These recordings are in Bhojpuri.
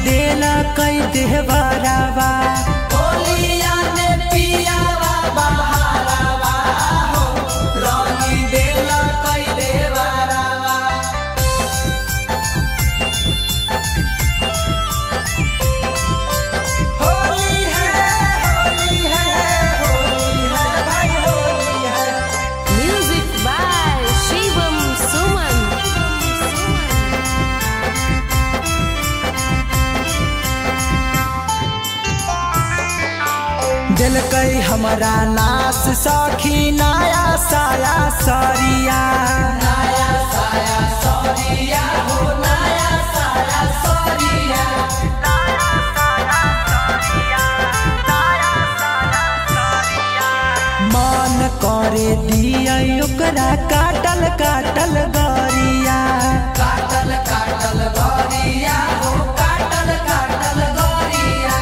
देला कई देहबरावा होलिया में पियावा बहारावा हो रंगी देला कई देवरावा होली है होली है होली है भाई होली है Music by Shivam Suman. दिल कई हमारा नास सखी नया साया सरिया नया साया सरिया हो नया साया सरिया मन करे दिया ओकरा काटल काटल गरिया काटल काटल गरिया हो काटल काटल गरिया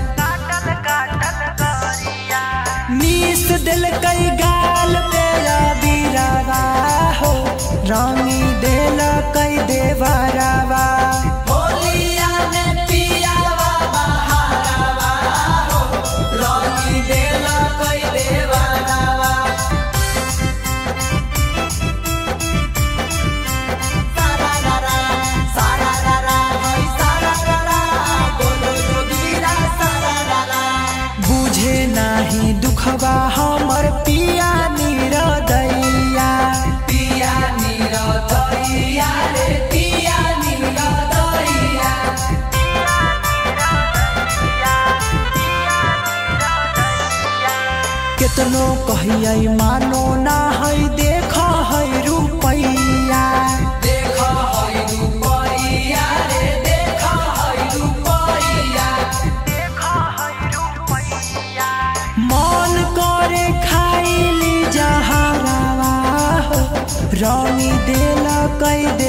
नीस दिल कई गाल पे बीरावा हो रंगी दिल कई देवरावा होलिया में पियावा बहारावा हो रंगी देला कई देवरावा सारा रारा सारा रारा होई सारा रारा बोलो जोगीरा सारा रारा बुझे नाही दुखवा हमर पिया निरदैया पिया नीरा दैया रे पिया नीरा दैया केतनो कहियै मानो ना है देख है रुपैया देख है रुपैया रे देख है रुपैया मन करे खाइली जहरावा हो रंगी देल कई